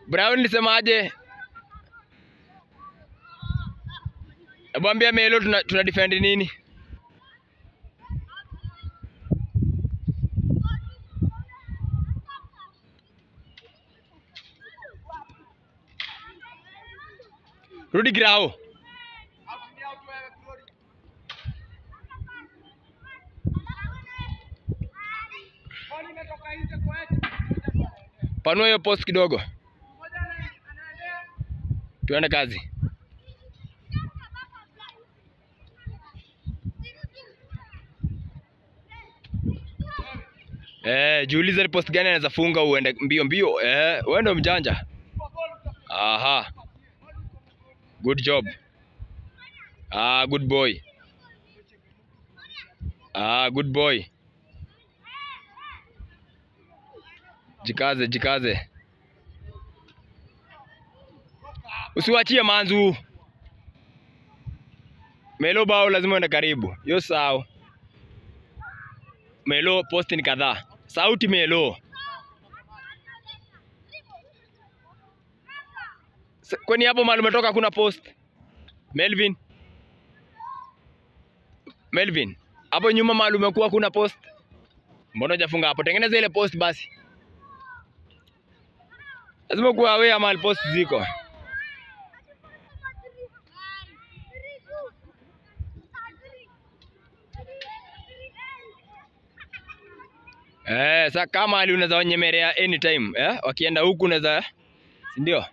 Brown nisemaje? Hebu ambia Melo tuna, tuna defend nini? Rudi grao. Panua hiyo post kidogo. Tuende kazi. Eh, jiulize ni post gani anaweza funga uende mbio mbio. Eh, wewe ndo mjanja. Aha. Good job. Ah, good boy. Ah, good boy. Jikaze, jikaze. Usiwachie manzu. Melo bao lazima uende karibu. Yo sawa. Melo post ni kadhaa. Sauti Melo. S- Kwani hapo mahali umetoka kuna post? Melvin. Melvin. Hapo nyuma mahali umekuwa kuna post? Mbona hujafunga hapo? Tengeneza ile post basi. Lazima kuwa aware mahali post ziko. Eh, sasa kama ali unaweza wanyemelea anytime, eh? Wakienda huku unaweza si ndio?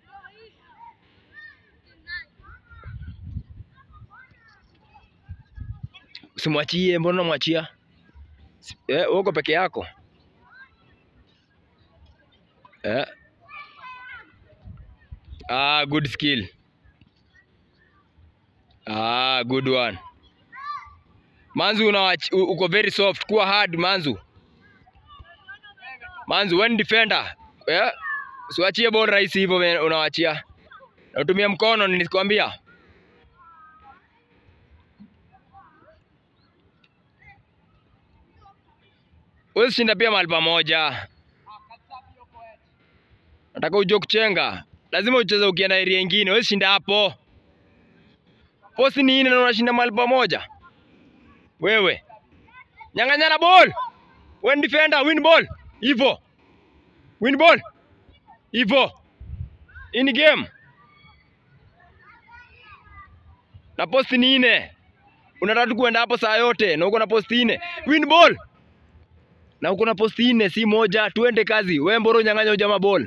Usimwachie, mbona unamwachia? Si- Eh, wewe uko peke yako. Eh. Ah, good skill. Ah, good one. Manzu unawach, u- uko very soft, kuwa hard Manzu. Manzu when defender. Eh? Usiwachie ball rahisi hivyo we- unawachia. Na utumie mkono nilikwambia. Wewe shinda pia mahali pamoja. Nataka ujue kuchenga. Lazima ucheze ukienda area nyingine. Wewe shinda hapo. Posti ni nne na unashinda mahali pamoja. Wewe. Nyang'anyana ball. When defender win ball. Hivyo. Win ball. Hivyo. In game. Na posti ni nne. Unataka tu kuenda hapo saa yote na uko na posti nne. Win ball. Na uko na posti nne si moja. Tuende kazi. Wewe mboro nyang'anya ujama ball.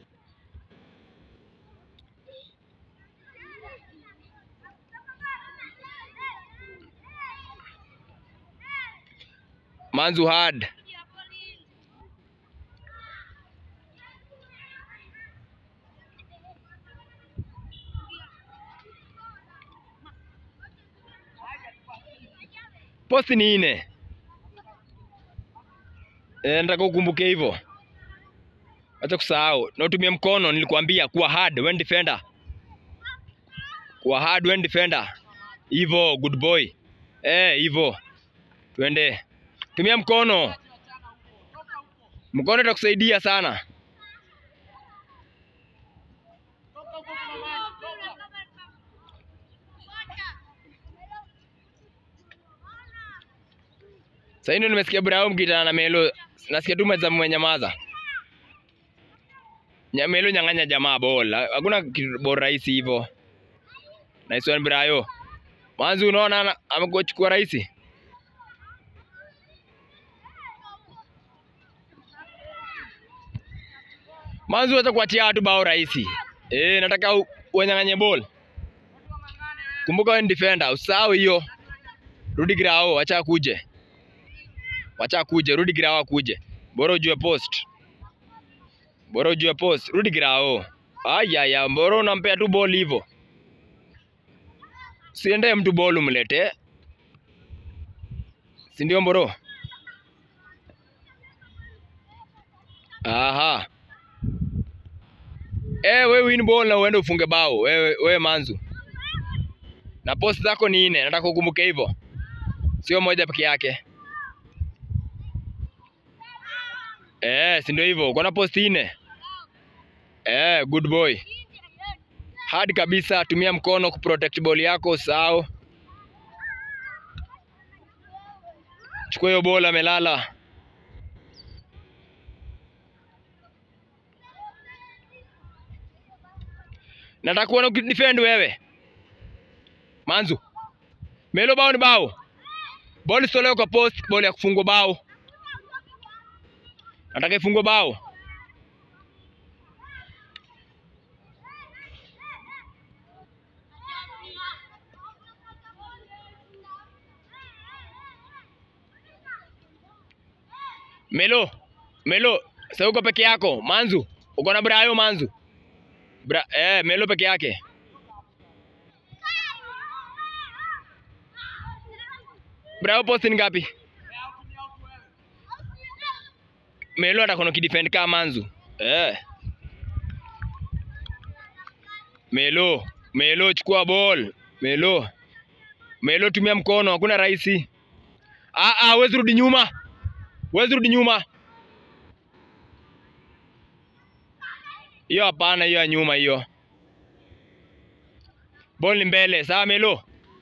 Manzu hard. Posti ni nne. Eh, nataka ukumbuke hivyo. Acha kusahau. Na utumie mkono nilikwambia kuwa hard when defender. Kuwa hard when defender. Hivyo good boy. Eh, hivyo. Twende. Tumia mkono. Mkono itakusaidia sana. Sasa hivi ndio nimesikia Brown mkitana na Melo. Nasikia tu meza mmenyamaza. Nya Melo nyang'anya jamaa bola. Hakuna kitu bora rahisi hivyo. Nice one Brayo. Manzi unaona ana- amekuchukua rahisi. Manzi wacha kuachia watu bao rahisi. Eh, nataka u- uwanyang'anye ball. Kumbuka wewe ni defender, usahau hiyo. Rudi grao, acha kuje. Wacha kuje, rudi grao akuje. Bora ujue post. Bora ujue post, rudi grao. Aya ya, bora unampea tu ball hivyo. Siende mtu ball umlete. Si ndio mboro? Aha. Eh, we win ball na uende ufunge bao. Wewe wewe manzu. Na post zako ni nne, nataka ukumbuke hivyo. Sio moja peke yake. Eh, si ndio hivyo. Uko na post nne. Eh, good boy. Hard kabisa, tumia mkono kuprotect ball yako usahau. Chukua hiyo bola amelala. Nataka kuona ukidefend wewe. Manzu. Melo bao ni bao. Ball isolewe kwa post, ball ya kufungwa bao. Nataka ifungwe bao. Melo, Melo, sasa uko peke yako. Manzu, uko na Brayo Manzu. Bra, eh, Melo peke yake. Brayo post ni ngapi? Melo atakono kidefend kama Manzu. Eh. Melo, Melo chukua ball. Melo. Melo tumia mkono, hakuna rahisi. Ah ah, wezi rudi nyuma. Wezi rudi nyuma. Hiyo hapana, hiyo ya nyuma hiyo. Ball ni mbele, sawa Melo.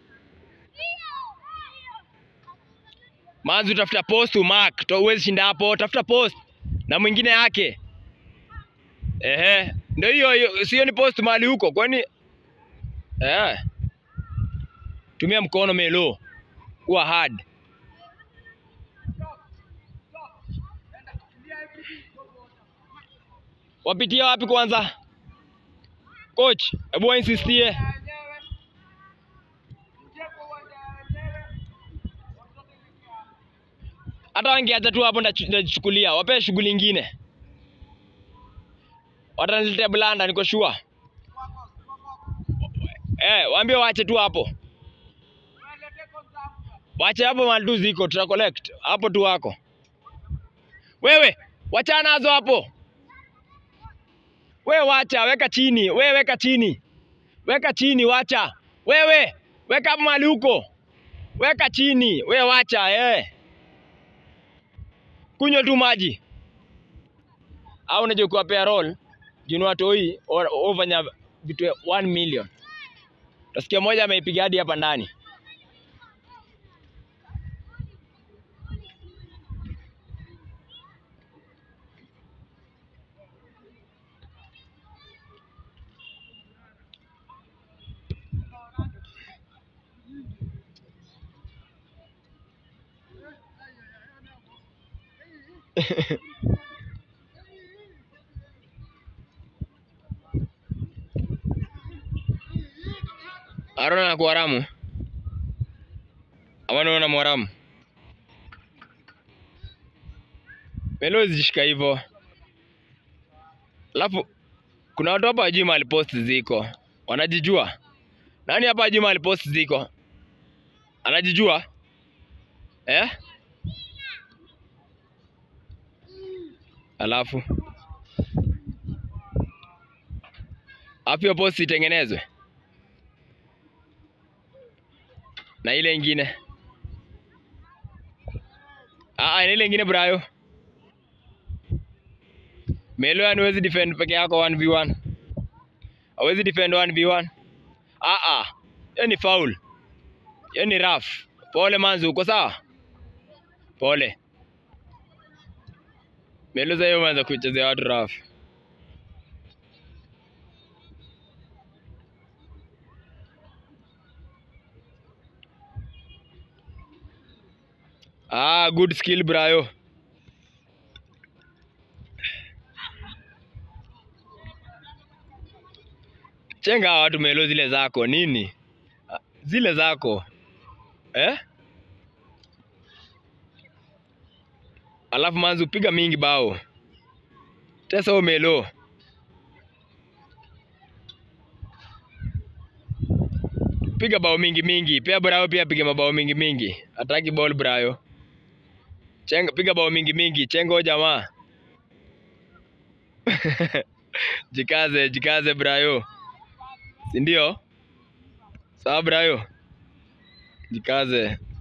Manzu tafuta post mark, to uwezi shinda hapo, tafuta post na mwingine yake. Ehe, ndio hiyo hiyo, sio ni post mahali huko, kwani eh. Tumia mkono Melo. Kuwa hard. Wapitia wapi kwanza? Coach, hebu wainsistie. Hata wangeacha tu hapo ndachukulia, wape shughuli ingine. Wataniletea blanda, niko sure. Eh, waambie waache tu hapo. Wache hapo mali tu ziko, tuta collect. Hapo tu wako. Wewe, wachana nazo hapo. We wacha, weka chini, we weka chini, weka chini, wacha. Wewe weka hapo mahali huko, weka chini, we wacha eh. Kunywa tu maji au unajua kuwapea roll juu watoi ofanya vitu 1 million. Utasikia moja ameipiga hadi hapa ndani. Arona na kuharamu ama naona mwaramu Melo zishika hivyo, alafu kuna watu hapa wajui mahali post ziko, wanajijua. Nani hapa hajui mahali post ziko? Anajijua eh? Alafu hapo hiyo post itengenezwe na ile ingine ah, na ile ingine Brayo Melo, yani huwezi defend peke yako 1v1, hawezi defend 1v1. Ah ah, hiyo ni foul, hiyo ni rough. Pole Manzu, uko sawa? Pole Melo, sasa hiyo umeanza kuchezea watu rough. Ah, good skill Brayo. Chenga hawa watu Melo, zile zako nini? Ah, Zile zako eh? Alafu Manzu piga mingi bao. Tesa huyo Melo. Piga bao mingi mingi. Pia Brayo pia piga mabao mingi mingi. Ataki ball Brayo. Chenga piga bao mingi mingi. Chenga huyo jamaa. Jikaze, jikaze Brayo. Si ndio? Sawa Brayo. Jikaze.